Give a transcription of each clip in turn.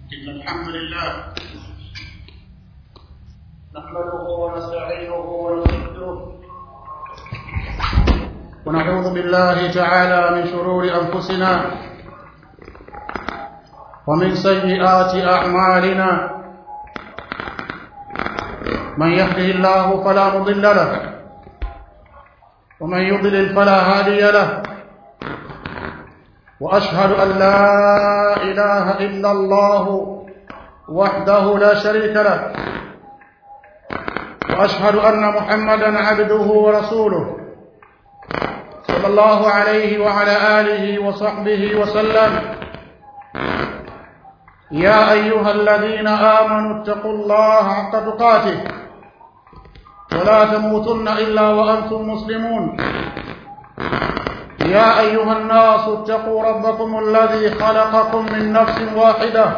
إن الحمد لله نحمده ونستعينه ونستغفره ونعوذ بالله تعالى من شرور أنفسنا ومن سيئات أعمالنا من يهده الله فلا مضل له ومن يضلل فلا هادي له واشهد ان لا اله الا الله وحده لا شريك له واشهد ان محمدا عبده ورسوله صلى الله عليه وعلى اله وصحبه وسلم يا ايها الذين امنوا اتقوا الله حق تقاته ولا تموتن الا وانتم مسلمون يا ايها الناس اتقوا ربكم الذي خلقكم من نفس واحده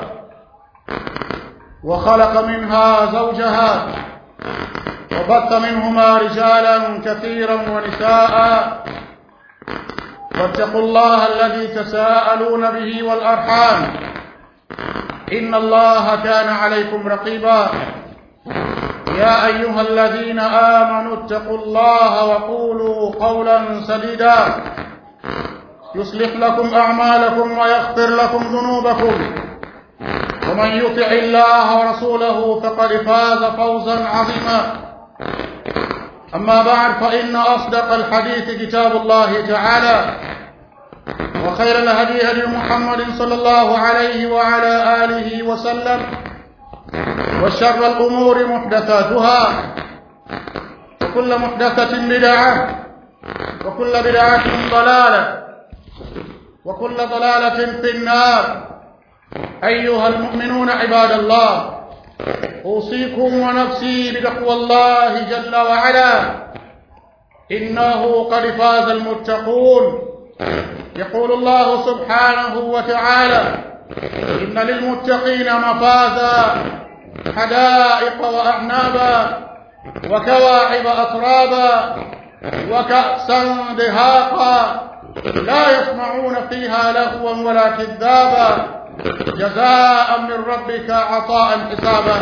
وخلق منها زوجها وبث منهما رجالا كثيرا ونساء واتقوا الله الذي تساءلون به والارحام ان الله كان عليكم رقيبا يا ايها الذين امنوا اتقوا الله وقولوا قولا سديدا يصلح لكم اعمالكم ويغفر لكم ذنوبكم ومن يطع الله ورسوله فقد فاز فوزا عظيما اما بعد فان اصدق الحديث كتاب الله تعالى وخير الهدي هدي محمد صلى الله عليه وعلى اله وسلم وشر الأمور محدثاتها وكل محدثة بدعة وكل بدعة ضلالة وكل ضلالة في النار أيها المؤمنون عباد الله أوصيكم ونفسي بتقوى الله جل وعلا إنه قد فاز المتقون يقول الله سبحانه وتعالى إن للمتقين مفازا حدائق وأعنابا وكواعب أترابا وكأسا دهاقا لا يسمعون فيها لغوا ولا كذابا جزاء من ربك عطاء حسابا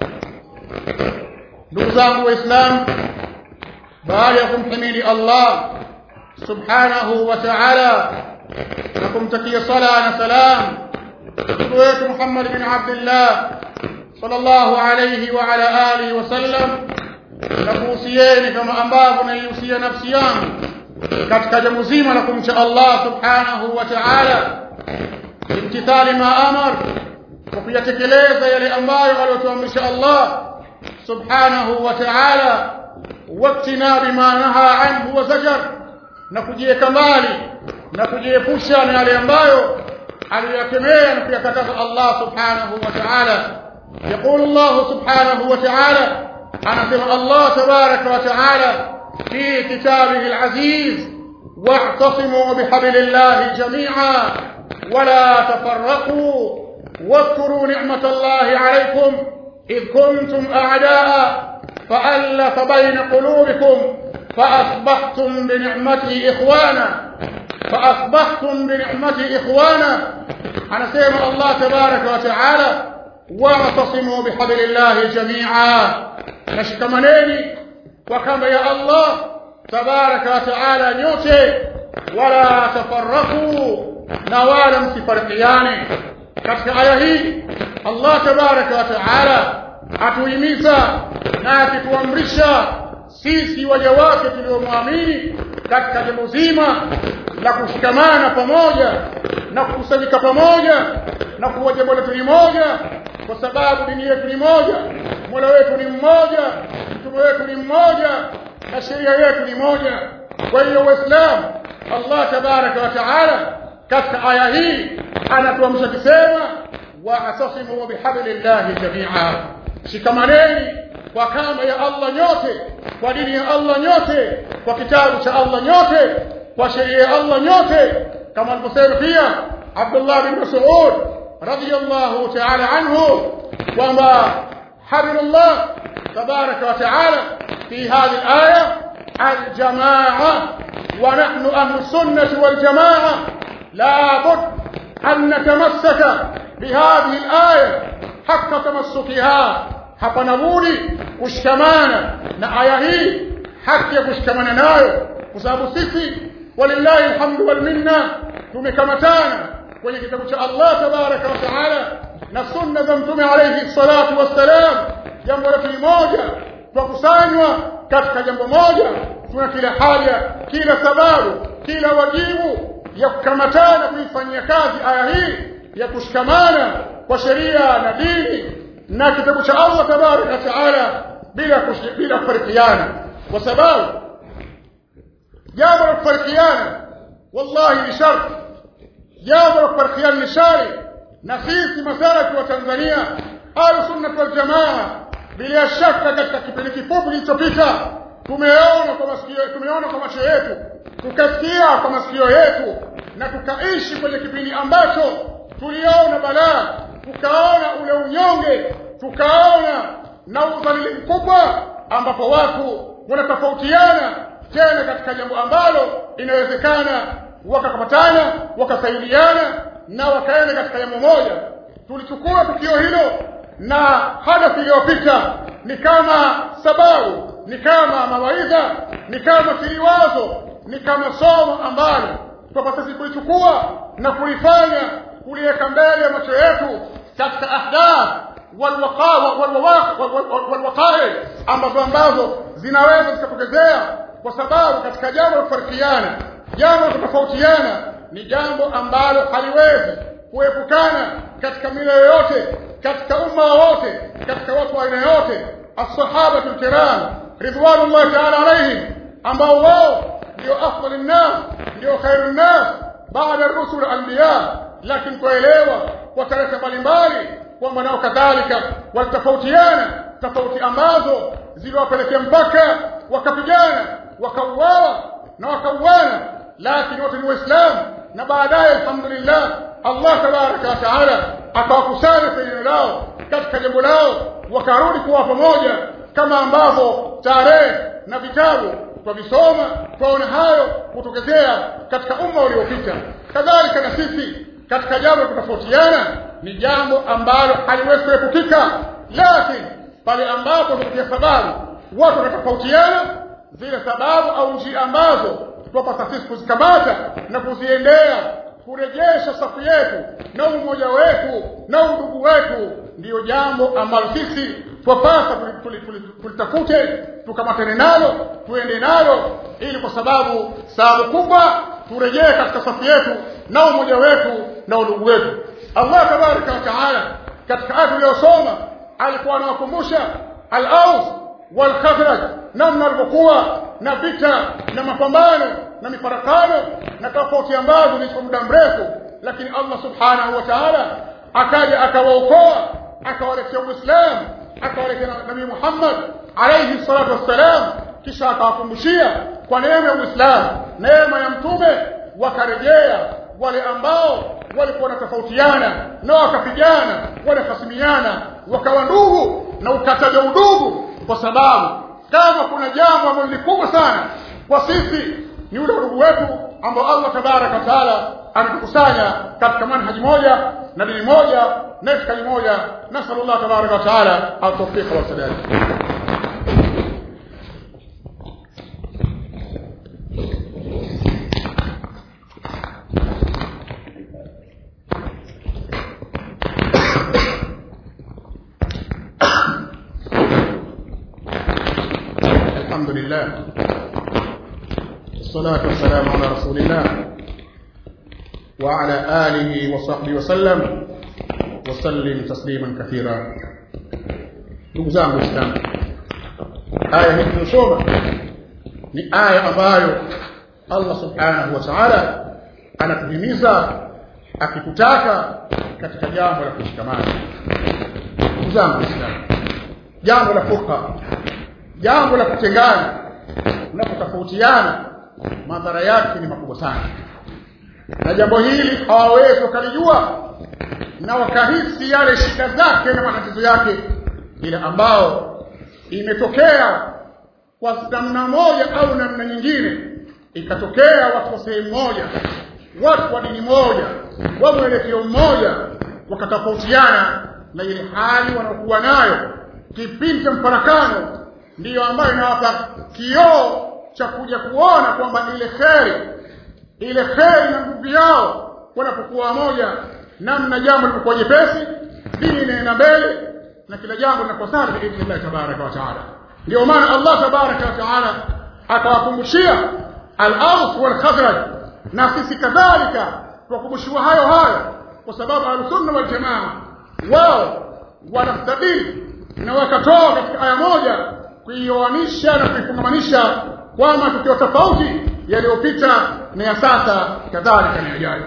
نوزان وإسلام بايكم حميد الله سبحانه وتعالى لكم تكي صلاة سلام wetu Muhammad bin Abdullah sallallahu alayhi wa ala alihi wasallam na kuhusieni kama ambavyo naihusia nafsi yangu katika jambo zima la kumcha Allah subhanahu wa ta'ala imtithali ma amar kwa kuyatekeleza yale ambayo aliyotuamrisha Allah subhanahu wa ta'ala waktina bima naha anhu wa zajar na kujiweka mbali na kujiepusha na yale ambayo aliyakemea na kuyakataza Allah subhanahu wa ta'ala يقول الله سبحانه وتعالى أنا سمع الله تبارك وتعالى في كتابه العزيز واعتصموا بحبل الله جميعا ولا تفرقوا واذكروا نعمة الله عليكم إذ كنتم أعداء فألف بين قلوبكم فأصبحتم بنعمته إخوانا فأصبحتم بنعمته إخوانا أنا سيما الله تبارك وتعالى واعتصموا بحبل الله جميعا نشكمنيني وكما يا الله تبارك وتعالى نيوتي ولا تفرقوا نوالا متفرقيان katika aya hii Allah tabaraka wa taala atuhimiza na akituamrisha sisi waja wake tuliomwamini katika jambo zima la kushikamana pamoja na kukusanyika pamoja na kuwa jambo letu ni moja kwa sababu dini yetu ni moja mola wetu ni mmoja mtume wetu ni mmoja na sheria yetu ni moja kwa hiyo waislamu allah tabaraka wa taala katika aya hii anatuamsha kusema waatasimu bihablillahi jamia shikamaneni kwa kamba ya allah nyote kwa dini ya allah nyote kwa kitabu cha allah nyote kwa sheria ya allah nyote kama alivyosema pia abdullah bin mas'ud radiyallahu ta'ala anhu kwamba hablullah tabaraka wa ta'ala fi hadhihi al-aya al-jamaa wa nahnu ahlu sunnah wal jamaa la bud أن نتمسك bihadhihi alaya haka tamassukiha hapana budi kushikamana na aya hii haki ya kushikamana nayo kwa sababu sisi walillahi alhamdu wal minna tumekamatana kwenye kitabu cha Allah tabaraka wa taala na sunna za mtume alayhi salatu wassalam jambo la moja tukusanywa katika jambo moja tuna kila haja kila sababu kila wajibu ya kukamatana kuifanyia kazi aya hii ya kushikamana kwa sheria na dini na kitabu cha Allah tabaraka wa taala bila bila kufarikiana kwa sababu jambo la kufarikiana wallahi ni sharti jambo la kufarikiana ni shari na sisi masalafi wa Tanzania ahlu sunnah wal jamaa bila shaka katika kipindi kifupi kilichopita tumeona kwa masikio tumeona kwa macho yetu tukasikia kwa masikio yetu na tukaishi kwenye kipindi ambacho tuliona balaa tukaona ule unyonge tukaona na udhalili mkubwa ambapo watu wanatofautiana tena katika jambo ambalo inawezekana wakakapatana wakasaidiana na wakaenda katika jambo moja tulichukua tukio hilo na hadafu iliyopita ni kama sababu ni kama mawaidha ni kama kiliwazo ni kama somo ambalo kwa sisi kulichukua na kulifanya kuliweka mbele ya macho yetu katika ahdath walwaqa'i ambazo ambazo zinaweza zikatokezea kwa sababu katika jambo la kufarikiana jambo la kutofautiana ni jambo ambalo haliwezi kuepukana katika mila yoyote katika umma wote katika watu wa aina yote as-sahaba al-kiram ridwanullahi ta'ala alayhim ambao wao ndio afdal an-nas ndio khairun nas baada ar-rusul anbiya lakini kuelewa kwa tarehe mbalimbali kwamba nao kadhalika walitofautiana tofauti ambazo ziliwapelekea mpaka wakapigana wakauawa na wakauana lakini wote ni waislamu na baadaye alhamdulillah Allah tabaraka wa taala akawakusanya kwenye lao katika jambo lao wakarudi kuwa pamoja kama ambavyo tarehe na vitabu twavisoma twaona hayo kutokezea katika umma uliopita kadhalika na sisi katika jambo kutofautiana ni jambo ambalo haliwezi kuepukika lakini pale ambapo kupitia sababu watu wanatofautiana zile sababu au njia ambazo twapasa sisi kuzikamata na kuziendea kurejesha safu yetu na umoja wetu na udugu wetu ndiyo jambo ambalo sisi twapasa tulitafute tukamatane nalo tuende nalo ili kwa sababu sababu kubwa turejee katika safu yetu na umoja wetu na udugu wetu Allah tabaraka wa taala katika aya tuliyosoma alikuwa anawakumbusha al-Aus wal Khazraj namna walivyokuwa na vita na mapambano na mifarakano na tofauti ambazo ni kwa muda mrefu lakini Allah subhanahu wa ta'ala akaja akawaokoa akawaletea Uislamu akawaletea Nabii Muhammad alayhi salatu wassalam kisha akawakumbushia kwa neema ya Uislamu neema ya mtume wakarejea wale ambao walikuwa wanatofautiana na wakapigana wanahasimiana wakawa ndugu na ukataja udugu kwa sababu kama kuna jambo ambalo ni kubwa sana kwa sisi ni ule udugu wetu ambao Allah tabaraka taala ametukusanya katika manhaji moja na dini moja na itikadi moja nasallallahu tabaraka taala at-tawfiq wa sadad الحمد لله والصلاة والسلام على رسول الله وعلى آله وصحبه وسلم وسلم تسليما كثيرا ndugu zangu waislamu aya hii tunasoma ni aya ambayo allah subhanahu wa taala anatuhimiza akitutaka katika jambo la kushikamana ndugu zangu waislamu jambo la furqa jambo la kutengana unapotofautiana madhara yake ni makubwa sana na jambo hili hawawezi wakalijua na wakahisi yale shida zake na matatizo yake ile ambao imetokea kwa namna moja au namna nyingine ikatokea watu wa sehemu moja watu wa dini moja wa mwelekeo mmoja wakatofautiana na ile hali wanaokuwa nayo kipindi cha mfarakano ndiyo ambayo inawapa kioo cha kuja kuona kwamba ile kheri ile kheri na nguvu yao wanapokuwa wamoja namna jambo linakuwa jepesi dini inaenda mbele na kila jambo linakuwa sawa biidhnillah tabaraka wa taala ndio maana Allah tabaraka wa taala akawakumbushia al-Aws wal Khazraj na sisi kadhalika tuwakumbushiwa hayo hayo kwa sababu al-Sunna wal Jamaa wao wanastadili na wakatoa katika aya moja kuioanisha na kuifungamanisha kwa matukio tofauti yaliyopita na ya sasa kadhalika na yajayo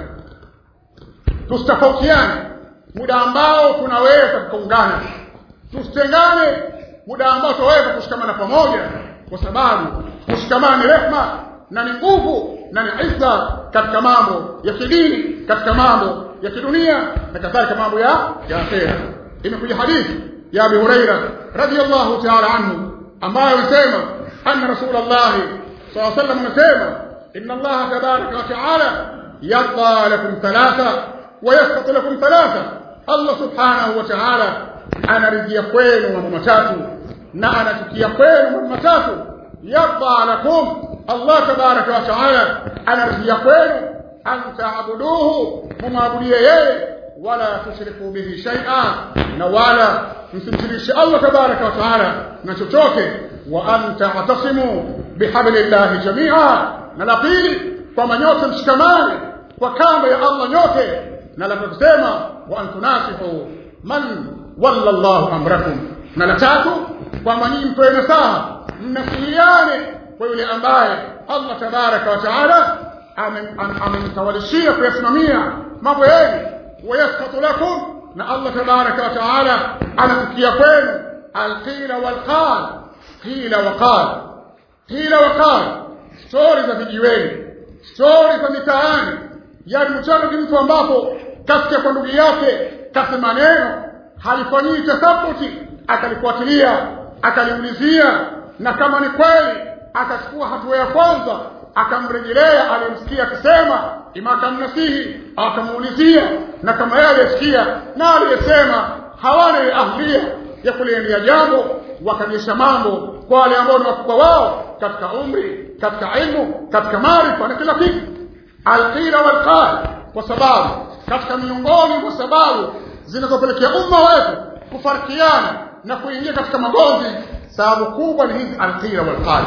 tusitofautiane muda ambao tunaweza tukaungana tusitengane muda ambao tunaweza kushikamana pamoja kwa sababu kushikamana ni rehma na ni nguvu na ni izza katika mambo ya kidini katika mambo ya kidunia na kadhalika mambo ya ya akhera imekuja hadithi ya Abi Huraira radhiyallahu ta'ala anhu ambayo anasema anna Rasulullah sallallahu alayhi wasallam anasema inna Allah tabaraka wa ta'ala yadha lakum thalatha wa yasqatu lakum thalatha Allah subhanahu wa ta'ala anaridhia kwenu mambo matatu na anachukia kwenu mambo matatu yadha lakum Allah tabaraka wa ta'ala anaridhia kwenu an ta'buduhu mumabudie yeye wala tushriku bihi shay'a na wala msimshirikishe Allah tabaraka wa ta'ala na chochote wa an ta'tasimu bihablillahi jami'a na la pili kwamba nyote mshikamane kwa kamba ya Allah nyote na la kusema wa an tunasihu man walla Allahu amrakum na la tatu kwamba nyinyi mtoe nasaha mnasiliane kwa yule ambaye Allah tabaraka wa taala amemtawalishia kuyasimamia mambo yenu wayaskatu lakum na Allah tabaraka wa taala anakukia kwenu alqila walqal qila waqal qila waqal stori za vijiweni stori za mitaani yani mchana mtu ambapo kasikia kwa ndugu yake kasema neno halifanyii tasabuti akalifuatilia akaliulizia na kama ni kweli akachukua hatua ya kwanza akamrejelea aliyemsikia akisema ima akamnasihi akamuulizia na kama yeye aliyesikia na aliyesema hawana ile ahlia ya kuliendea jambo wakanyesha mambo kwa wale ambao ni wakubwa wao katika umri katika ilmu katika maarifa na kila kitu alqila walqal kwa sababu katika miongoni mwa sababu zinazopelekea umma wetu kufarikiana na kuingia katika magonzi sababu kubwa ni hizi alqila walqal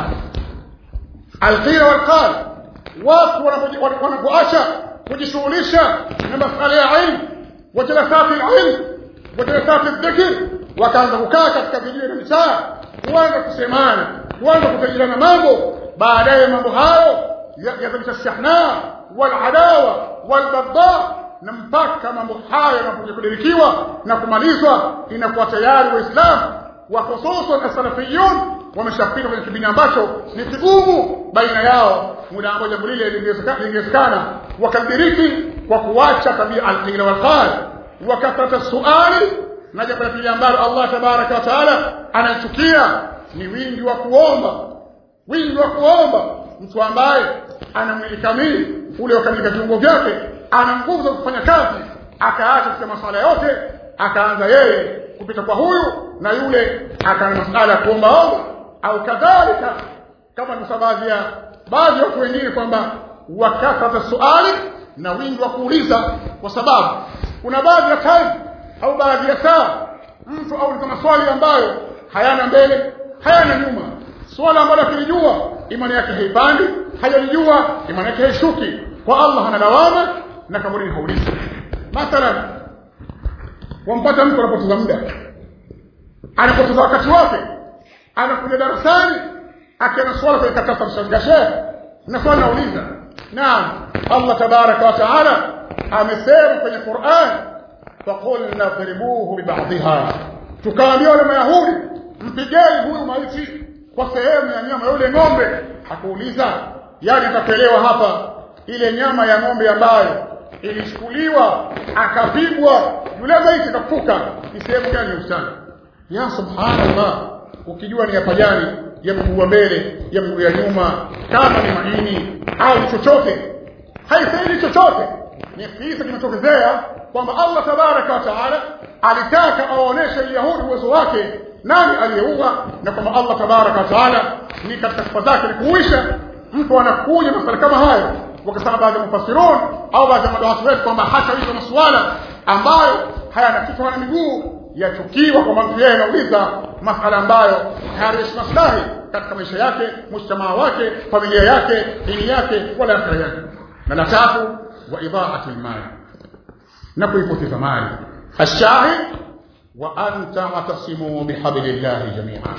alqila walqal watu wanapoacha kujishughulisha na masala ya ilmu wajalasati ilmu wajalasati dhikr wakaanza kukaa katika vijiji na mitaa kuanza kusemana kuanza kutajirana mambo baadaye mambo hayo yazalisha shahna waladawa walbagda na mpaka mambo hayo yanapokuja kudirikiwa na kumalizwa inakuwa tayari waislamu wa hususan as-salafiyun wameshafika kwenye kipindi ambacho ni kigumu baina yao muda ambao jambo lile lingewezekana wakadiriki kwa kuacha tabia al-qila wal-qal wakatata suali na jambo la pili ambalo Allah tabaraka wa taala anachukia ni wingi wa kuomba wingi wa kuomba mtu ambaye ana mwili kamili ule wakamilika viungo vyake ana nguvu za kufanya kazi akaacha katika masuala yote akaanza yeye kupita kwa huyu na yule akaana masuala ya kuombaomba au kadhalika kama ni baadhi ya baadhi ya watu wengine kwamba wakatata suali na wingi wa kuuliza kwa sababu kuna baadhi ya time au baadhi ya saa mtu auliza maswali ambayo hayana mbele hayana nyuma swala ambalo akilijua imani yake haipandi hajalijua imani yake haishuki kwa Allah hana lawama na kaburi haulizi mathalan wampata mtu anapoteza muda anapoteza wakati wake anakuja darasani akiana swala kwa katasa mshangashe na swali nauliza naam Allah tabaraka wa taala amesema kwenye Qur'an faqulna dhribuhu biba'dihha tukaambia wale mayahudi mpigeni huyu maiti kwa sehemu ya nyama yule ng'ombe akuuliza yani atapelewa hapa ile nyama ya ng'ombe ambayo ilichukuliwa akapigwa yule maiti kafuka ni sehemu gani ya ustani ya subhanallah ukijua ni hapa jani ya mguu wa mbele ya mguu ya nyuma kama ni maini au chochote haisaidi chochote ni kisa kimetokezea kwamba Allah tabaraka wa taala alitaka awaoneshe Yahudi uwezo wake nani aliyeua na kwamba Allah tabaraka wa taala ni katika sifa zake ni kuisha mtu anakuja masala kama hayo wakasema baadhi ya mufassirun au baadhi ya madawati wetu kwamba hata hizo masuala ambayo hayana kichwa wala miguu yachukiwa kwa mtu yeye anauliza masala ambayo hayarishi maslahi katika maisha yake mujtamaa wake familia yake dini yake wala akhira yake na la tatu wa idhaati almal na kuipoteza mali ashahid wa anta watasimu bihablillahi jami'an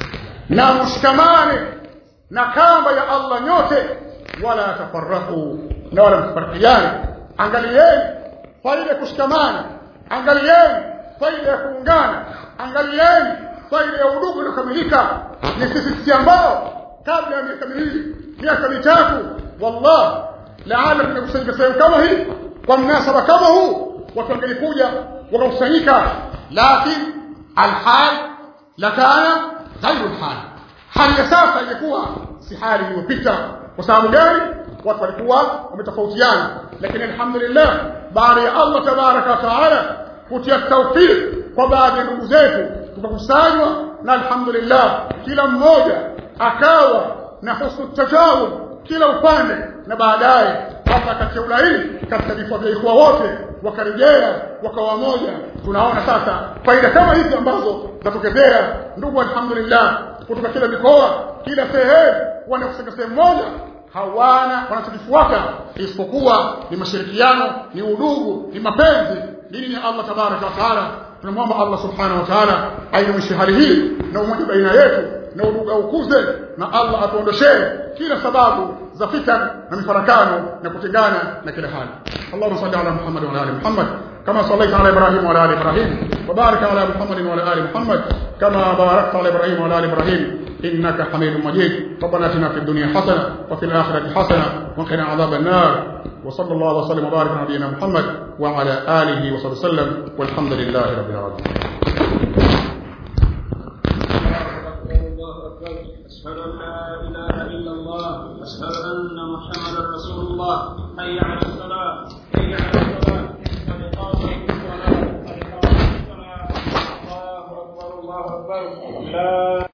na mshikamane na kamba ya Allah nyote wala tafarraqu na wala msifarikiane angalieni faida kushikamana angalieni faida ya kuungana angalieni faida ya udugu uliokamilika ni sisi sisi ambao kabla ya miaka miwili miaka mitatu wallah laala tumekusanyika sehemu kama hii kwa mnasaba kama huu watu wangelikuja wakakusanyika lakini alhal lakana ghairu alhal hali ya sasa ingekuwa si hali iliyopita kwa sababu gani watu walikuwa wametofautiana lakini alhamdulillah baada ya Allah tabaraka wa taala kutia tawfik kwa baadhi ya ndugu zetu tukakusanywa na alhamdulillah kila mmoja akawa na husnu tajawub kila upande na baadaye hata katika ulaini katika vifua vya ikhwa wote wakarejea wakawa moja tunaona sasa faida kama hizi ambazo zatokezea ndugu alhamdulillah kutoka kila mikoa kila sehemu wanakusanya sehemu moja hawana wanachokifuata isipokuwa ni mashirikiano ni udugu ni mapenzi dini ya Allah tabaraka wa taala tunamwomba Allah subhanahu wa taala ainumishe hali hii na umoja baina yetu na udugu aukuze na Allah atuondoshee kila sababu za fitan na mifarakano na kutengana na kila hali Allahumma salli ala Muhammad wa ala ali Muhammad كما صليت على ابراهيم وعلى ال ابراهيم وبارك على محمد وعلى ال محمد كما باركت على ابراهيم وعلى ال ابراهيم انك حميد مجيد ربنا اتنا في الدنيا حسنه وفي الاخره حسنه وقنا عذاب النار وصلى الله وسلم وبارك على نبينا محمد وعلى اله وصحبه وسلم والحمد لله رب العالمين أشهد أن لا إله إلا الله أشهد أن محمدا رسول الله حي على الصلاة حي على الصلاة قد قامت الصلاة قد قامت الصلاة الله أكبر الله أكبر لا